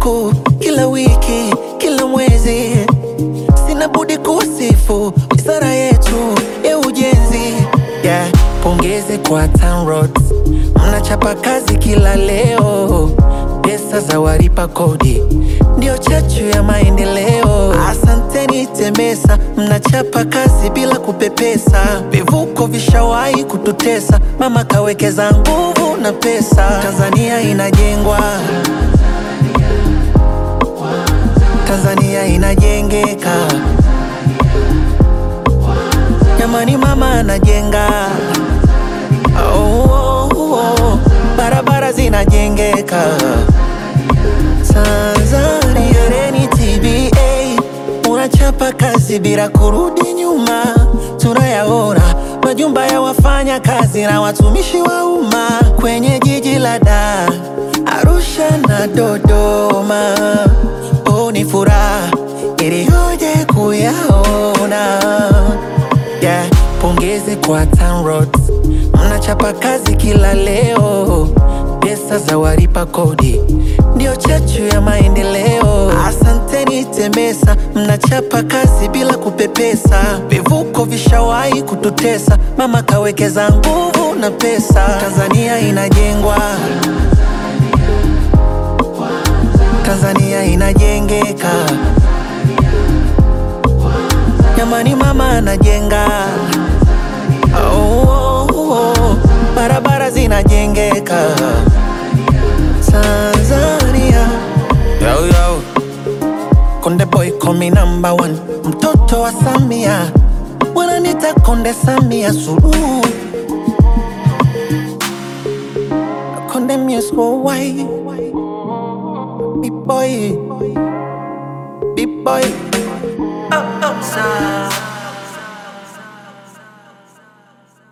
siku, kila wiki, kila mwezi, sina budi kusifu wizara yetu ya ujenzi. Yeah, pongezi kwa TANROADS, mnachapa kazi kila leo, pesa za walipa kodi ndio chachu ya maendeleo. Asanteni TEMESA, mnachapa kazi bila kupepesa. Vivuko vishawahi kututesa, mama kawekeza nguvu na pesa. Tanzania inajengwa, Tanzania inajengeka. Jamani, mama anajenga. Oh, oh, oh. Barabara zinajengeka. Tanzania reni TBA unachapa kazi bila kurudi nyuma, tunayaona majumba ya wafanya kazi na watumishi wa umma kwenye jiji la Dar, Arusha na Dodoma. Oh, ni furaha iliyoje kuyaona yeah. Pongezi kwa TANROADS, mnachapa kazi kila leo, pesa za walipa kodi ndio chachu ya maendeleo. Asanteni TEMESA, mnachapa kazi bila kupepesa. Vivuko vishawahi kututesa, mama kawekeza nguvu na pesa. Tanzania inajengwa, Tanzania inajengeka. Jamani, mama anajenga. Oh, oh, oh. Barabara zinajengeka. Tanzania yo, yo. Konde boy call me number one, mtoto wa Samia wananita Konde Samia Suluhu, Konde music worldwide, big boy, big boy. Oh, oh, sa-